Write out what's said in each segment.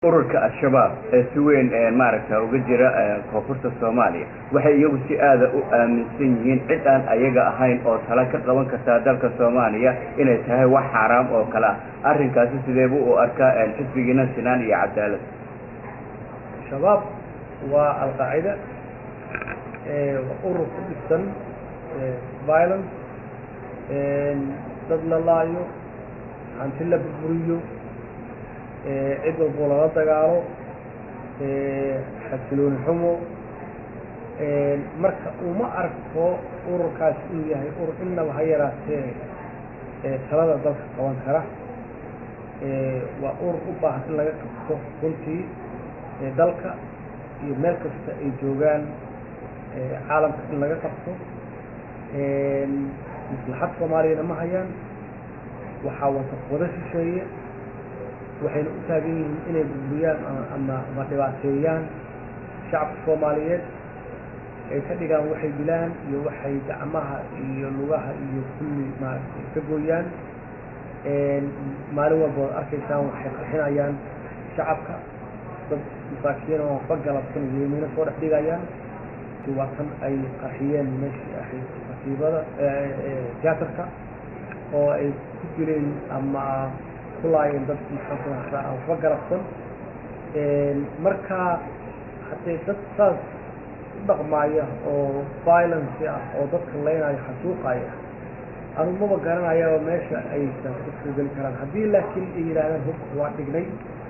ururka al-shabaab ee si weyn maaragta uga jira koonfurta soomaaliya waxay iyagu si aada u aaminsan yihiin cid aan ayaga ahayn oo tala ka qaban kartaa dalka soomaaliya inay tahay wax xaaraam oo kale ah arrinkaasi sideebu u arkaa xisbigiina sinaan iyo cadaalad shabaab waa alqaacida urur ku dhisan violence dad la laayo hanti la burburiyo cid walboo lala dagaalo xasilooni xumo marka uma arko ururkaas inuu yahay urur innaba ha yaraatee talada dalka qaban kara waa urur u baahan in laga qabto runtii dalka iyo meel kasta ay joogaan caalamka in laga qabto maslaxad soomaaliyana ma hayaan waxaa wata wada shisheeye waxayna u taagan yihiin inay burburiyaan ama ama dhibaateeyaan shacabka soomaaliyeed ay ka dhigaan waxay dilaan iyo waxay gacmaha iyo lugaha iyo kulli maaragtay ka gooyaan maalin walba ad arkaysaan waxay qarxinayaan shacabka dad masaakiin oo ba galabsan yeemiino soo dhex dhigayaan waa kan ay qarxiyeen meeshii ahayd kasiibada tiyaatarka oo ay ku dileen ama kulaayeen dad maxaankuadaa aan waxba garabsan marka haddee dad saas u dhaqmaaya oo violence ah oo dadka leynayo xasuuqaya anu maba garanayaba meesha aysan ka soo geli karaan haddii laakiin ay yidhaahdaan hubka waa dhignay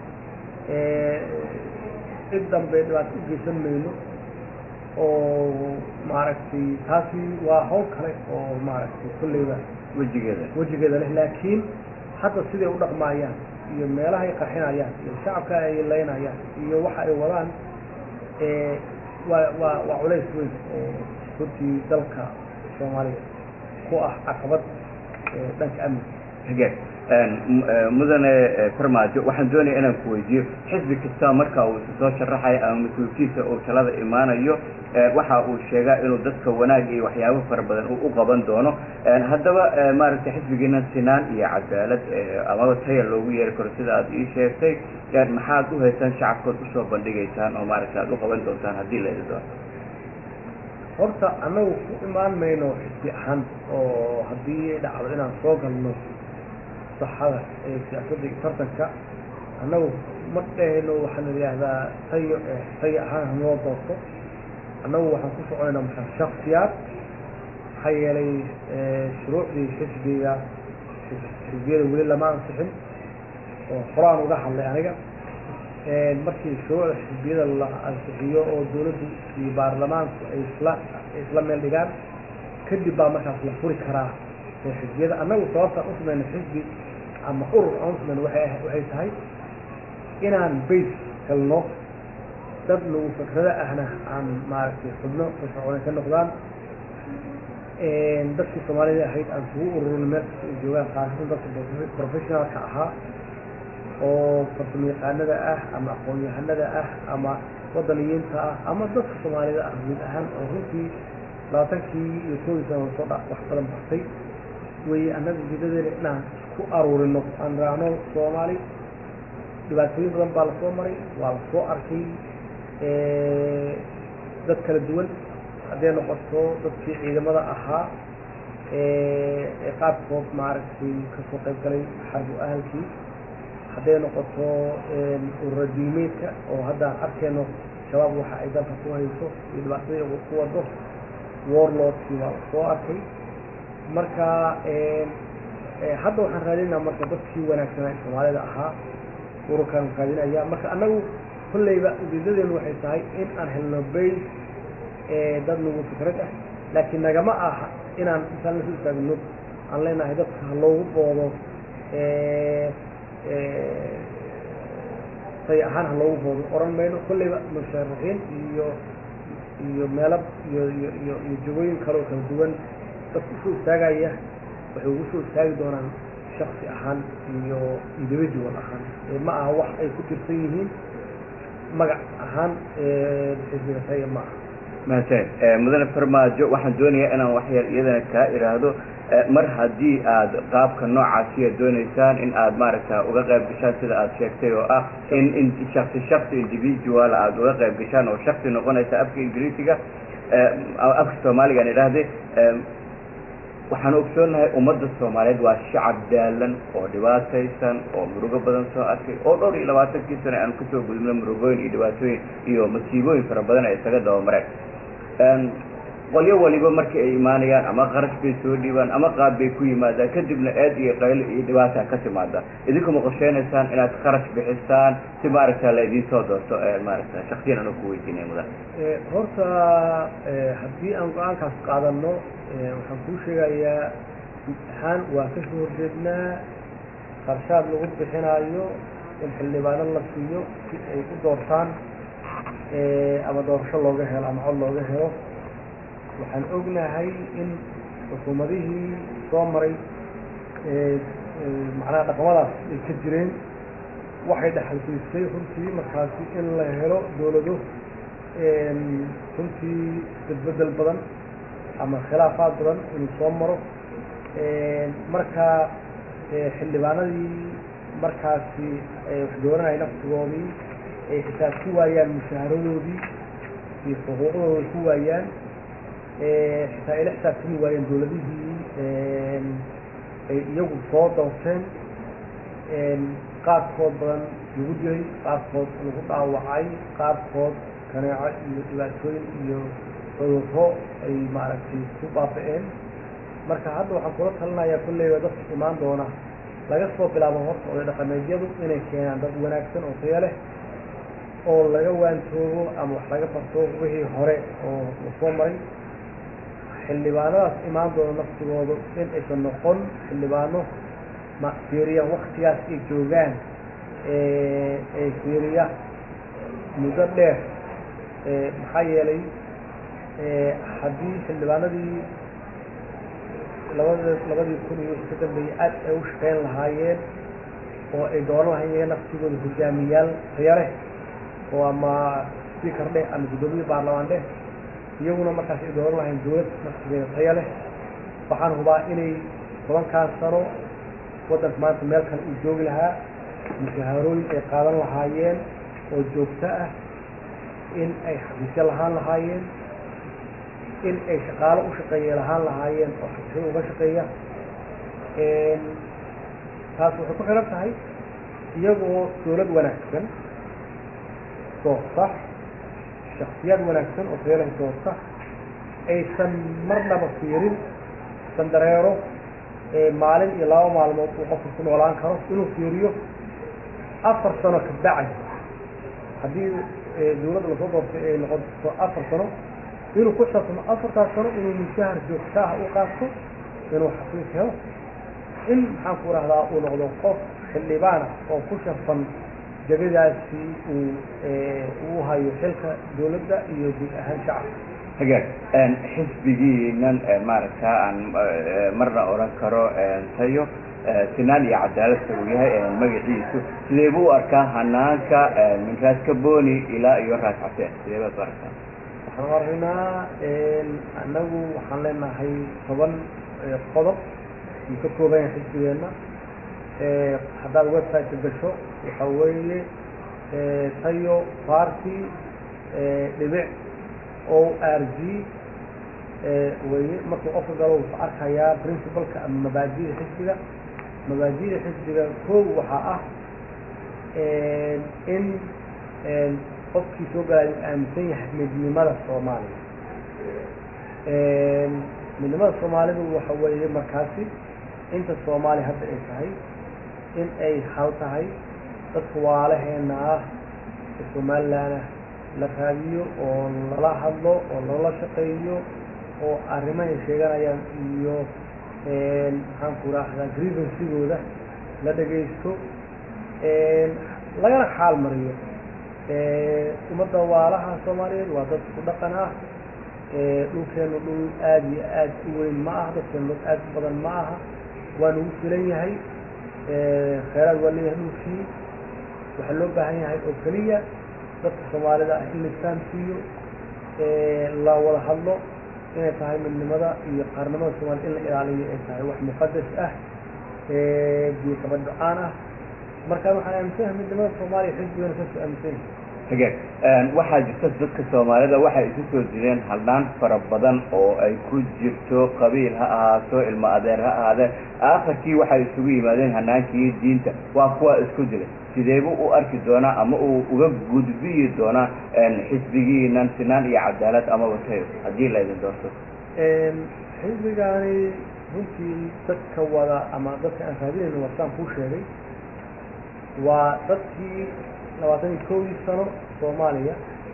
cid dambe dhibaato u geysan mayno oo maaragtay taasi waa hawl kale oo maaragtay kolleyba wejigeeda wejigeeda leh laakiin hadda siday u dhaqmaayaan iyo meelahay qarxinayaan iyo shacabka ay leynayaan iyo waxa ay wadaan waa waa waa culays weyn oo runtii dalka soomaaliya ku ah caqabad dhanka amniga hagaag mudane farmaajo waxaan doonaya inaan ku weydiiyo xisbi kasta marka uu isu soo sharaxayo ama mas-uulkiisa uu talada imaanayo waxa uu sheegaa inuu dadka wanaag iyo waxyaabo fara badan uu u qaban doono haddaba maaragtay xisbigiina sinaan iyo cadaalad amaba taya loogu yeeri karo sida aad ii sheegtay maxaad u haysaan shacabkood usoo bandhigaysaan oo maaragtay aad u qaban doontaan haddii la idi doono horta annagu ku imaan mayno xisbi ahaan oo haddii dhacdo inaan soo galno saxada ee siyaasadda iyo tartanka annagu ma dhehayno waxaan idhaahdaa tayo tayo ahaan hanoo doorto annagu waxaan ku soconaynaa maxaa shaksiyaad maxaa yeelay shuruucdii xisbiga xisbiyada weli lama ansixin oo horaan uga hadlay aniga markii shuruucda xisbiyada la ansixiyo oo dawladdu iyo baarlamaanku ay isla isla meel dhigaan kadib baa markaas la furi karaa xisbiyada annagu sababtaan u samayna xisbi ama urur aan u samayna waay waxay tahay inaan base helno dad nagu fikrado ahna aan maaragtay xubno firfircoonay ka noqdaan dadkii soomaalida ahayd aan kugu ururino meel kasta ay joogaan khaasatan dadka professionalka ahaa oo farsamo yaqaanada ah ama aqoon-yahanada ah ama wadaniyiinta ah ama dadka soomaalida ah guud ahaan oo runtii labaatankii iyo koodii sana soo dha wax badan bartay weeye annaga ujeedadeena inaan isku aruurino aan raacno soomaali dhibaatooyin badan baa lasoo maray waa lasoo arkay dad kala duwan hadday noqoto dadkii ciidamada ahaa ee qaabkood maaragtay kasoo qayb galay xarbu ahalkii hadday noqoto urura diimeedka oo haddaan arkayno shabaab waxa ay dalka ku hayso iyo dhibaatadii ku wado warlordkii waa lasoo arkay marka hadda waxaan raadinaa marka dadkii wanaagsanaa ee soomaalida ahaa ururkaan raadinaya marka annagu kolleyba ujeedadeenu waxay tahay in aan helno base dad nagu fikrad ah laakiin nagama aha inaan intaan lasu istaagno aan leenahay dadka ha loogu boodo say ahaan ha loogu boodo oran mayno kolleyba musharaxiin iyo iyo meelo iyo iyo iyo iyo jagooyin kaleo kala duwan dad usoo istaagaya waxay ugu soo istaagi doonaan shaksi ahaan iyo individual ahaan ma aha wax ay ku tirsan yihiin magac ahaan xisbiga taya ma aha mahadsan mudane farmaajo waxaan doonayaa inaan waxyar iyadana kaa idhaahdo mar haddii aad qaabka noocaasiya doonaysaan in aad maaragta uga qayb gashaan sida aad sheegtay oo ah in in shaksi shaksi individual aad uga qayb gashaan oo shaksi noqonaysa afka ingiriisiga afka soomaaligaan idhaahde waxaan ogsoonahay ummadda soomaaliyeed waa shacab daalan oo dhibaataysan oo murugo badan soo arkay oo dhowr iyo labaatankii sane aan kusoo gudubno murugooyin iyo dhibaatooyin iyo masiibooyin fara badan ay isaga dabamareen qolyo waliba markii ay imaanayaan ama qarash bay soo dhiibaan ama qaab bay ku yimaadaan kadibna eed iyo qaylo iyo dhibaata ka timaada idinkuma qorsheynaysaan inaad qarash bixisaan si maaragta la idiin soo doorto maaragta shaksiyan anoo ku weydiinaya mudan horta haddii aan go-aankaas qaadano waxaan kuu sheegayaa imtixaan waa ka soo horjeednaa qarshaad lagu bixinaayo in xildhibaano la siiyo si ay u doortaan ama doorasho looga helo ama cod looga helo waxaan ognahay in xukuumadihii soo maray macnaha dhaqamadaas ay ka jireen waxay dhexalsiisay runtii markaasi in la helo dowlado runtii isbedbedel badan ama khilaafaad badan inuu soo maro marka xildhibaanadii markaasi wax dooranaya naftigoodii ay xisaab ku waayaan mushaharadoodii iyo xuquuqdooda ku waayaan xitaa ayla xisaabtami waayeen dowladihii ay iyagu soo doorteen qaarkood badan lagu dilay qaarkood lagu dhaawacay qaarkood kaneeco iyo dhibaatooyin iyo cudurro ay maaragtay ku baaba-een marka hadda waxaan kula talinayaa kolleyba dadka imaan doona laga soo bilaabo horta oday dhaqameedyadu inay keenaan dad wanaagsan oo taya leh oo laga waantoogo ama wax laga barto wixii hore oo la soo maray xildhibaanadaas imaan doona naftigoodu in aysan noqon xildhibaano ma fiiriya waktigaas ay joogaan ay fiiriya muddo dheer maxaa yeelay haddii xildhibaanadii labada labadii kun iyo ka dambeeyey aad ay u shaqeyn lahaayeen oo ay dooran lahaayeen naftigooda hogaamiyaal taya leh oo ama speaker dheh ama guddoomiye baarlamaan dheh iyaguna markaas ay dooran lahayn dowlad naftigeeda taya leh waxaan hubaa inay tobankaan sano waddanka maanta meel kale uu joogi lahaa mushaharooyin ay qaadan lahaayeen oo joogto ah in ay xafiisyo lahaan lahaayeen in ay shaqaalo u shaqeeya lahaan lahaayeen oo xafiisyo uga shaqeeya taas waxay ku xihan tahay iyagoo dowlad wanaagsan doorta shaksiyaad wanaagsan oo tayalahay doorta aysan marnaba fiirin sandareero maalin iyo laba maalmood uu qofka ku noolaan karo inuu fiiriyo afar sano ka bacdi haddii dowladda lasoo doortay ay noqoto afar sano inuu ku xisaabtamo afartaas sano inuu mushahar joogta ah u qaato inuu xafiis helo in maxaan ku rahdaa uu noqdo qof xildhibaan ah oo ku shafan jagadaasi uu uu hayo xilka dowladda iyo guud ahaan shacabka hagaag xisbigiinan maaragta aan marna odhan karo tayo sinaan iyo cadaaladka uu yahay magaciisu sidee buu u arkaa hanaanka min raas kaboni ilaa iyo raas caseen sidee baad u arkaa waxaan u aragnaa annagu waxaan leenahay toban qodob uu ka kooban yahay xisbigeenna haddaad website gasho waxa weeye tayo party dhibic o r g weye markuu qofka galo wuxuu arkayaa principalka ama mabaadida xisbiga mabaadida xisbiga kow waxaa ah in qofkii soo galaayo aaminsan yahay midnimada soomaaliya midnimada soomaalidu waxa weeye markaasi inta soomaaliya hadda ay tahay in ay hal tahay dadka waalaheena ah ee somalilanah la raadiyo oo lala hadlo oo lala shaqeeyo oo arrimahay sheeganayaan iyo maxaan ku raahdaa grievansigooda la dhegaysto lagana xaal mariyo ummadda waalaha soomaaliyeed waa dad ku dhaqan ah dhulkeenu dhul aada iyo aad u weyn ma aha dadkeenu dad aad u badan ma aha waa nagu filan yahay kheyraad waa leeyahay dhulkii waxaa loo baahan yahay oo keliya dadka soomaalida ah in la isfahamsiiyo la wada hadlo inay tahay midnimada iyo qaarnimada soomaaliya in la ilaaliyo ay tahay wax muqadas ah biyo kaba do-aan ah marka waxaan aaminsanahay midnimada soomaaliya xisbigana kasoo aaminsanyahay hagaag waxaa jirta dadka soomaalida waxay isu soo jireen haldhaan fara badan oo ay ku jirto qabiil ha ahaato ilmo adeer ha ahaadeen aakhirkii waxay isugu yimaadeen hanaankii diinta waa kuwa isku jira sideebuu u arki doonaa ama uu uga gudbiyi doonaa xisbigiinan sinaan iyo cadaalad amaba tayo haddii laydin doorto xisbigaani runtii dadka wada ama dadka aan raadinayno wasaan kuu sheegay waa dadkii labaatan iyo kowdii sano soomaaliya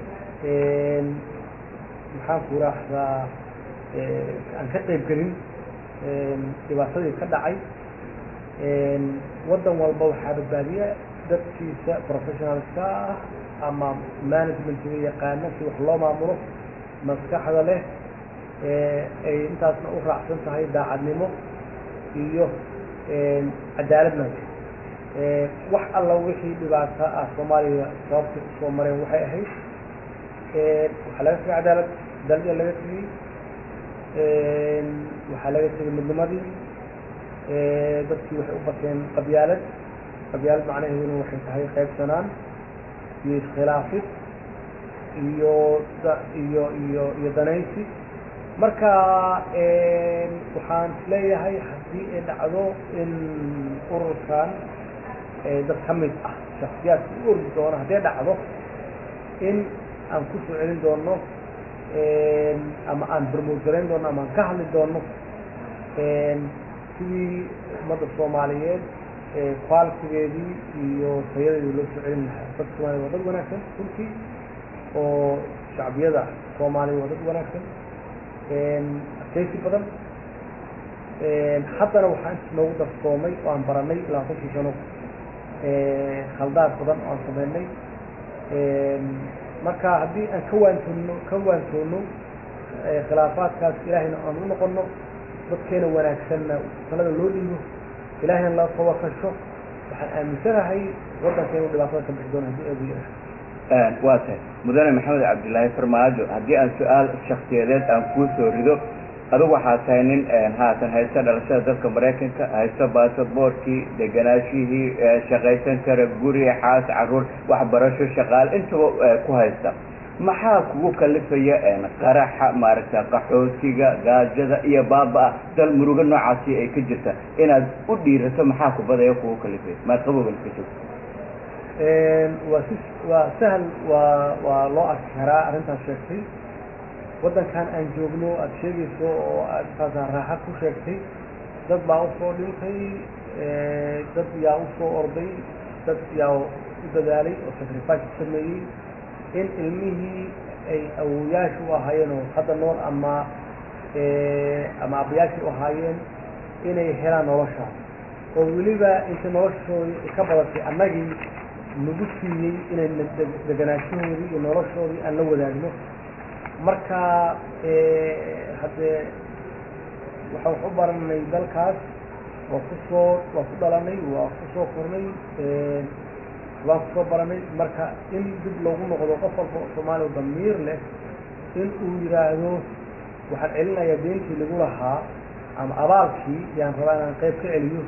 maxaan ku raahdaa aan ka qayb gelin dhibaatadii ka dhacay waddan walba waxaa badbaadiya dadkiisa professionalska ah ama managementiga yaqaana si wax loo maamulo maskaxda leh ay intaasna u raacsan tahay daacadnimo iyo cadaaladna wax alla wixii dhibaato ah soomaaliya sababta usoo mareen waxay ahayd waxaa laga tegay cadaalad dalya laga tegey waxaa laga tegay midnimadii dadkii waxay u bateen qabyaalad qabyaalad macnaheeduna waxay tahay qaybsanaan iyo iskhilaafid iyo iyo iyo iyo danaysi marka waxaan isleeyahay haddii ay dhacdo in ururkan dad ka mid ah shaksiyaadka u ordi doono hadday dhacdo in aan ku soo celin doono ama aan barmood garayn doono ama aan ka hadli doono sidii ummadda soomaaliyeed qualitigeedii iyo tayadeedii loo soo celin lahaa dadka soomaliya waa dad wanaagsan runtii oo shacbiyada soomaaliya waa dad wanaagsan adkaysi badan haddana waxaa inta noogu darsoomay oo aan baranay labaatankii sano khaldaad badan oo aan sameynay marka haddii aan ka waantoono ka waantoono khilaafaadkaas ilaahayna aan u noqono dadkeena wanaagsanna talada loo dhiibo ilaahayna la tawakasho waxaan aaminsanahay waddanka inuu dhibaatada ka bixi doono haddii eegu yeesho waa tahay mudane maxamed cabdilaahi farmaajo haddii aan su-aal shaksiyadeed aan kuu soo rido adugu waxaa tahay nin haatan haysta dhalashada dalka maraykanka haysta baasaboorkii deganaashihii shaqaysan kara guri xaas caruur waxbarasho shaqaale intaba ku haysta maxaa kugu kalifaya qaraxa maaragta qaxootiga gaajada iyo baaba-a dal murugo noocaasi ay ka jirta inaad u dhiirato maxaa kubadaya kugu kalifaya maad qabowgan ka joogto waa si waa sahal waa waa loo arki karaa arrintaas sheegtay waddankan aan joogno aada sheegayso oo aad intaasa raaxa ku sheegtay dad baa usoo dhintay dad yaa usoo orday dad yaa u dadaalay oo sacrifice ku sameeyey in ilmihii ay awoyaasha u ahaayeen oo hadda nool ama ama abayaashii u ahaayeen inay helaan noloshaas oo weliba intay noloshoodii ka badatay annagii nagu siiyey inay deganaashahoodii iyo noloshoodii aan la wadaagno marka haddee waxaan wax u baranay dalkaas waa kusoo waa ku dhalanay waa kusoo kornay waan kusoo baranay marka in dib loogu noqdo qof walba oo soomaaliya damiir leh in uu yidhaahdo waxaan celinayaa deentii lagu lahaa ama abaalkii yaan rabaa inaan qayb ka celiyo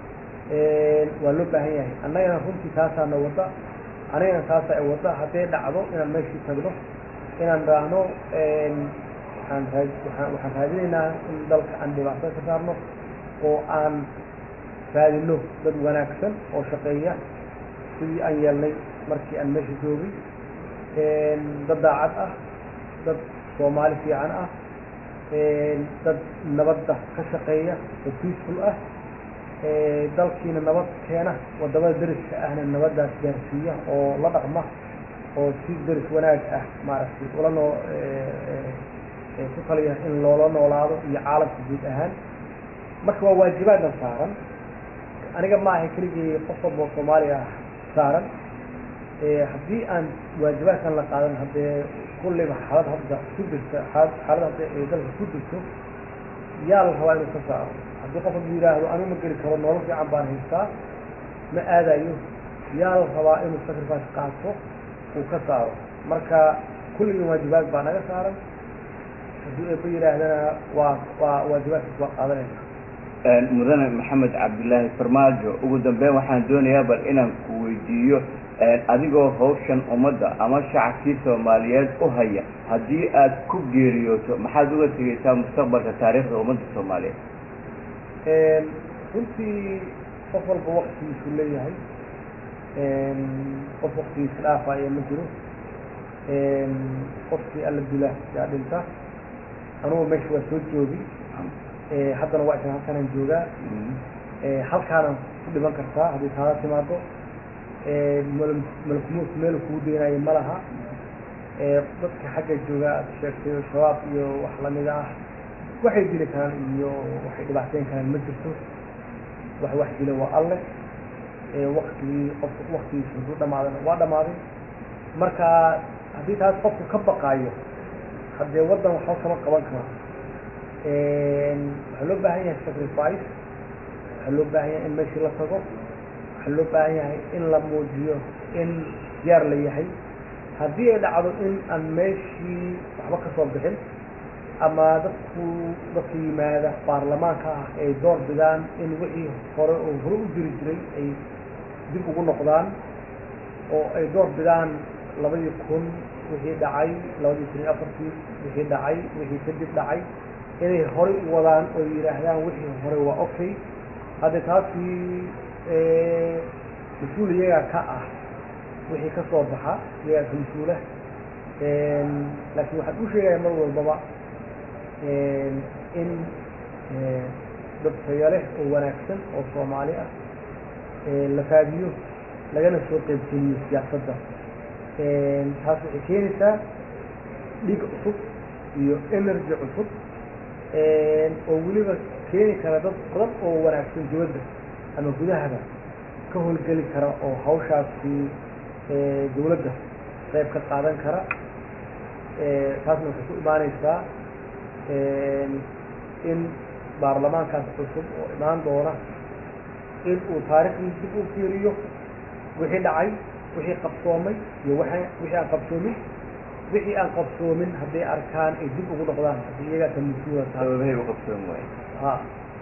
waa loo baahan yahay annagana runtii taasaana wadda anigana taasa ay wadda hadday dhacdo inaan meeshii tagno inaan raahno waxaan raa waxaan raadinaynaa in dalka aan dhibaatada ka saarno oo aan raadino dad wanaagsan oo shaqeeya sidii aan yeelnay markii aan meesha joogay dad daacad ah dad soomaali fiican ah dad nabadda ka shaqeeya oo peaceful ah dalkiina nabad keena wadamada deriska ahna nabaddaas gaarsiiya oo la dhaqma oo si deris wanaag ah maaragtay ula noo ku taliya in loola noolaado iyo caalamka guud ahaan marka waa waajibaadna saaran aniga ma ahay keligii qof walba oo soomaaliya ah saaran haddii aan waajibaadkan la qaadan haddee kulliba xaalad hadda ku jirta xaalad xaalad hadda ay dalka ku jirto yaa la rabaa inuu ka saaro haddii qof hadduu yidhaahdo anu ma geli karo nolol fiican baan haystaa ma aadayo yaa la rabaa inuu sacrifice qaato uu ka saaro marka kulligii waajibaad baa naga saaran haddii ay ku yidhaahdana waa waa waajibaadkaas waa qaadanayna mudane maxamed cabdilaahi farmaajo ugu dambeyn waxaan doonayaa bal inaan ku weydiiyo adigoo hawshan ummadda ama shacabkii soomaaliyeed u haya haddii aad ku geeriyooto maxaad uga tegeysaa mustaqbalka taariikhda ummadda soomaaliyeed runtii qof walba waktigiisu leeyahay qof waktigiisa dhaafaya ma jiro qofkii alla dila yaa dhinta anugu meesha waa soo joogi haddana waa isan halkanaan joogaa halkaanaan ku dhiman kartaa haddii taada timaado malakumuus meel kugu daynayo ma laha dadka xagga jooga aad sheegtay shabaab iyo wax lamida ah waxay dili karaan iyo waxay dhibaateyn karaan ma jirto wax wax dila waa alle waktigii qofka waktigiisa hadduu dhamaadana waa dhamaaday marka haddii taas qofku ka baqaayo haddee waddan waxba kama qaban karo waxaa loo baahan yahay sacrifice waxaa loo baahan yahay in meeshii la tago waxaa loo baahan yahay in la muujiyo in diyaar la yahay haddii ay dhacdo in aan meeshii waxba ka soo bixin ama dadku dadka yimaada baarlamaanka ah ay door bidaan in wixii hore oo hore u jiri jiray ay dib ugu noqdaan oo ay door bidaan labadii kun wixii dhacay labadii kun iyo afartii wixii dhacay wixii kadib dhacay inay horey u wadaan oo yidhaahdaan wixii hore waa okay haddee taasi mas-uul iyagaa ka ah wixii ka soo baxa iyagaa ka mas-uula laakiin waxaan u sheegaya mar walbaba in dad tayo leh oo wanaagsan oo soomaali ah la faadiyo lagana soo qeybgeliyo siyaasadda taas waxay keenaysaa dhiig cusub iyo energy cusub oo weliba keeni kara dad badan oo wanaagsan dibadda ama gudahaba ka howlgeli kara oo hawshaasi dawladda qayb ka qaadan kara taasna waxay ku imaaneysaa in baarlamaankaas cusub oo imaan doona in uu taariikhdii dib u fiiriyo wixii dhacay wixii qabsoomay iyo waa wixii aan qabsoomin wixii aan qabsoomin hadday arkaan ay dib ugu noqdaan haddii iyagaa ka mas-uula sababahay u qabsoon waaye ha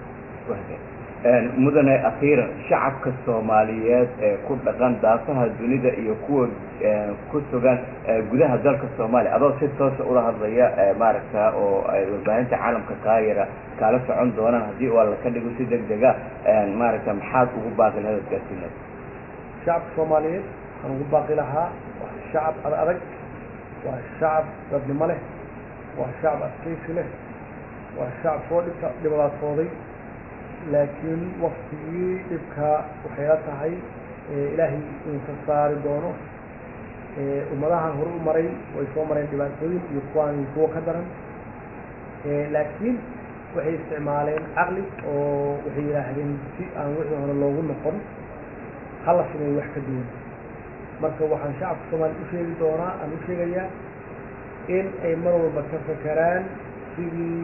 mudane akhiiran shacabka soomaaliyeed ee ku dhaqan daafaha dunida iyo kuwa ku sugan gudaha dalka soomaaliya adoo si toosa ula hadlaya maaragta oo ay warbaahinta caalamka kaayara kaala socon doonaan haddii waa laka dhigo si deg dega maaragta maxaad ugu baaqi lahayd adkaasineed shacabka soomaaliyeed waxaan ugu baaqi lahaa waa shacab ad adag waa shacab dadnimo leh waa shacab adkaysi leh waa shacab soo dhibka dhibadaasooday laakiin waktigii dhibka waxay la tahay ilaahay inuu ka saari doono ummadahan hore u maray way soo mareen dhibaatooyin iyo kuwaan kuwo ka daran laakiin waxay isticmaaleen caqli oo waxay yidhaahdeen si aan wixii hore loogu noqon hala sameeyo wax ka duwan marka waxaan shacabka soomaaliya u sheegi doonaa aan u sheegayaa in ay mar walba ka fakeraan sidii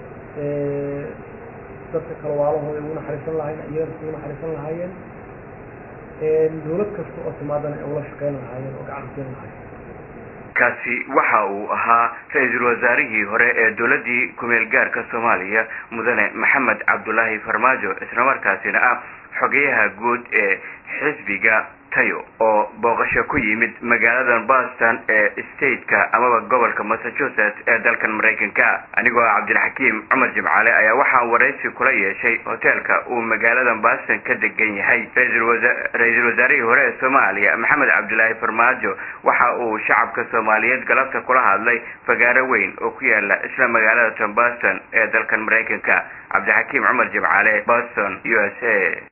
dadka kale waalahooda ugu naxariisan lahayen iyagana ugu naxariisan lahaayeen dawlad kasta oo timaadana ay ula shaqeyn lahaayeen oo gacan siin lahaayeen kaasi waxa uu ahaa ra-iisul wasaarihii hore ee dowladdii kumeel gaarka soomaaliya mudane maxamed cabdulaahi farmaajo islamarkaasina ah xogeyaha guud ee xisbiga tayo oo booqasho ku yimid magaaladan boston ee stateka amaba gobolka massachusetts ee dalkan maraykanka anigoo ah cabdilxakiim cumar jimcaale ayaa waxaa waraysi kula yeeshay hoteelka uu magaaladan boston ka degan yahay ra-iisul wasaarihii hore ee soomaaliya maxamed cabdilaahi farmaajo waxa uu shacabka soomaaliyeed galabta kula hadlay fagaaro weyn oo ku yaala isla magaalada tan boston ee dalkan maraykanka cabdixakiim cumar jimcaale boston u s a